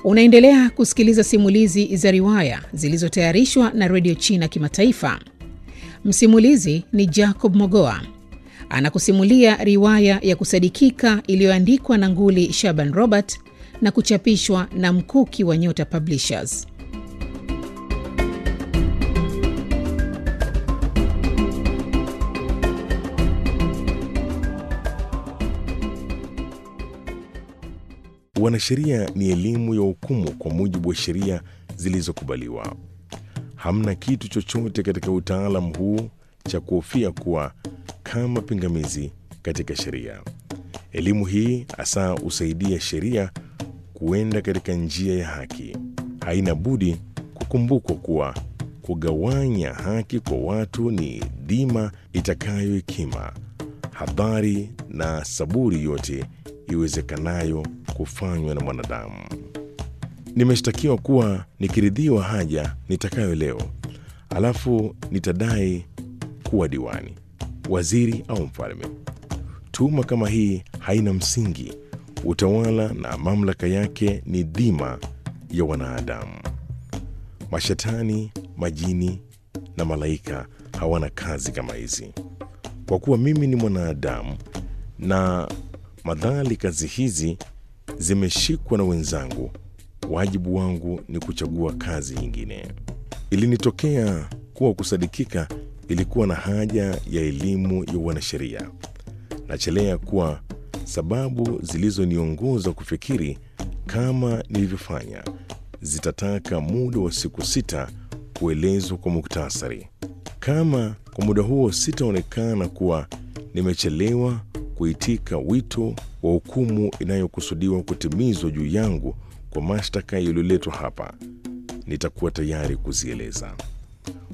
Unaendelea kusikiliza simulizi za riwaya zilizotayarishwa na redio China Kimataifa. Msimulizi ni Jacob Mogoa anakusimulia riwaya ya kusadikika iliyoandikwa na Nguli Shaban Robert na kuchapishwa na Mkuki wa Nyota Publishers. Wanasheria ni elimu ya hukumu kwa mujibu wa sheria zilizokubaliwa. Hamna kitu chochote katika utaalamu huu cha kuhofia kuwa kama pingamizi katika sheria. Elimu hii hasa husaidia sheria kuenda katika njia ya haki. Haina budi kukumbukwa kuwa kugawanya haki kwa watu ni dhima itakayohekima, hadhari na saburi yote iwezekanayo kufanywa na mwanadamu. Nimeshtakiwa kuwa nikiridhiwa haja nitakayo leo, alafu nitadai kuwa diwani, waziri au mfalme. Tuhuma kama hii haina msingi. Utawala na mamlaka yake ni dhima ya wanadamu. Mashetani, majini na malaika hawana kazi kama hizi. Kwa kuwa mimi ni mwanadamu na madhali kazi hizi zimeshikwa na wenzangu, wajibu wangu ni kuchagua kazi nyingine. Ilinitokea kuwa kusadikika ilikuwa na haja ya elimu ya wanasheria. Nachelea kuwa sababu zilizoniongoza kufikiri kama nilivyofanya zitataka muda wa siku sita kuelezwa kwa muktasari. Kama kwa muda huo sitaonekana kuwa nimechelewa kuitika wito wa hukumu inayokusudiwa kutimizwa juu yangu kwa mashtaka yaliyoletwa hapa, nitakuwa tayari kuzieleza.